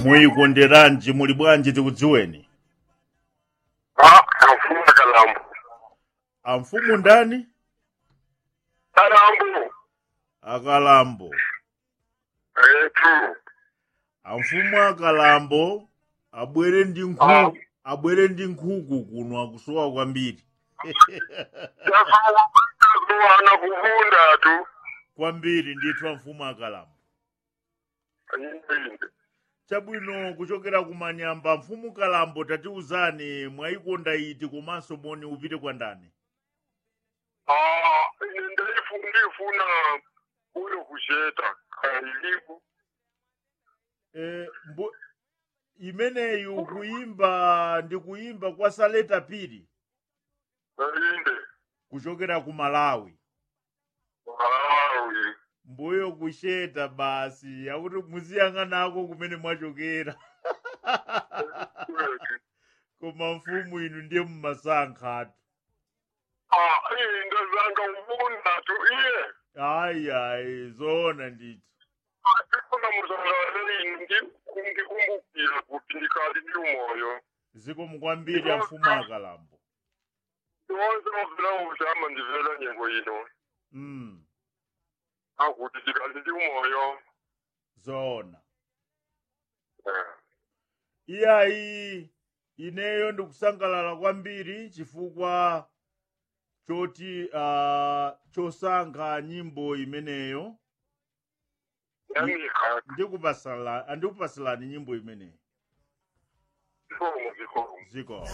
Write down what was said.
muyikonderanji muli bwanji tikudziweni Ah, amfumu kalambo. amfumu ndani Kalambo. akalambo Eh, tu. amfumu akalambo abwere ndi nkhuku abwere ndi nkhuku kuno akusowa kwambiri Yazuwana kuvunda tu. kwambiri ndithu amfumu akalambo Ayinde. chabwino kuchokera kumanyamba mfumu kalambo tatiuzani mwayikonda iti komanso moni upite kwa ndani Ah, ine ndaifu ndifuna ule kusheta kailibu. e, mbo, imeneyu kuimba ndi kuimba kwa saleta piri Ayinde. kuchokera ku malawi Malawi. mbuyo kusheta basi akuti muziyang'anako kumene mwachokera Kweli. koma mfumu inu ndiye mmasankhatu Ah, ine ndazanga uvunda tu iye. ayi ayi zoona ndithu Ndifuna muzangaleli ndi kungikumbukira kuti ndikali ndi umoyo. zikomo kwambiri amfumu akalambo Wonse wavela utama ndivela nyengo ino. mm. Akuti ndikali ndi umoyo. zoona Eh. iyayi ineyo ndikusangalala kwambiri chifukwa choti uh, chosankha nyimbo imeneyo Yamika. ndikupasala andikupasalani nyimbo imeneyo Zikomo zikomo. ziko